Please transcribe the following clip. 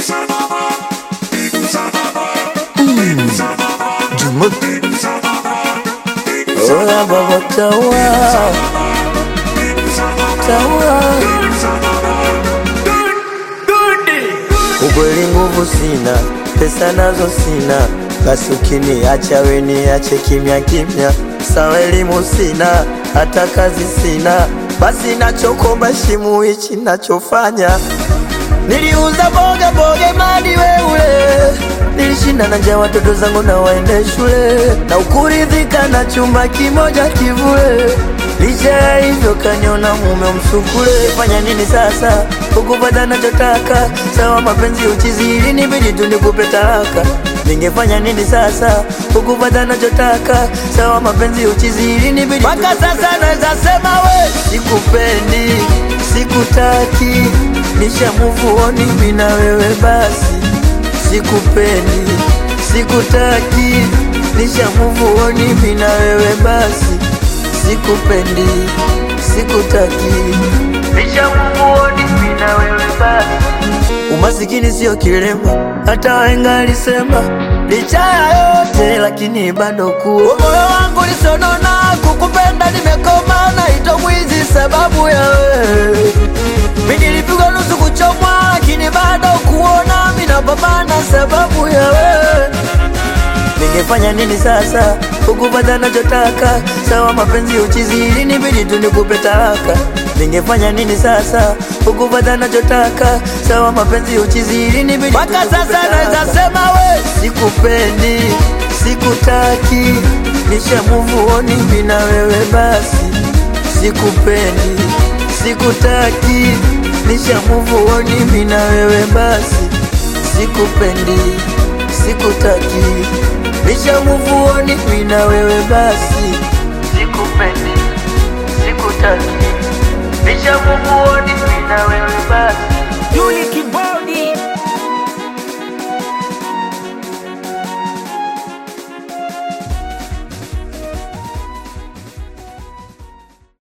Jumuk Oya baba tawa Tawa Ukweli nguvu sina, pesa nazo sina, basi ukiniacha we niache kimya kimya. Sawa elimu sina, hata kazi sina, basi nachokomba shimu hichi nachofanya. Niliuza boga boga madi weule, nilishinda na njaa watoto zangu na waende shule, na ukuridhika na chumba kimoja kivule. Licha ya hivyo kaniona mume msukule, fanya nini sasa? Ukupata nachotaka, sawa mapenzi uchizi, ilinibidi tu nikupe talaka. Ningefanya nini sasa? Ukupata nachotaka, sawa mapenzi uchizi, ilinibidi mpaka sasa naweza sema we sikupendi, sikutaki, nisha move on mimi na wewe basi, sikupendi, sikutaki, nisha move on mimi na wewe basi sikupendi, sikutaki, nishamuoni mimi na wewe basi. Umasikini sio kilema, hata wahenga alisema. Licha ya yote lakini bado kuwa moyo wangu lisonona, kukupenda nimekoma, naitwa mwizi sababu ya wewe. Mimi nilipigwa nusu kuchomwa, lakini bado kuona mimi napambana sababu ya wewe. Ningefanya nini sasa ukupata nachotaka? Sawa mapenzi uchizi, ilinibidi tu nikupe talaka. Ningefanya nini sasa ukupata nachotaka? Sawa mapenzi uchizi, ilinibidi mpaka sasa naweza sema we sikupendi, sikutaki, nisha move on mimi na wewe basi, sikupendi, sikutaki, nisha move on mimi na wewe basi, sikupendi, sikutaki Nisha move on mimi na wewe basi, sikupendi, sikutaki. Nisha move on mimi na wewe basi. Yuli Kibao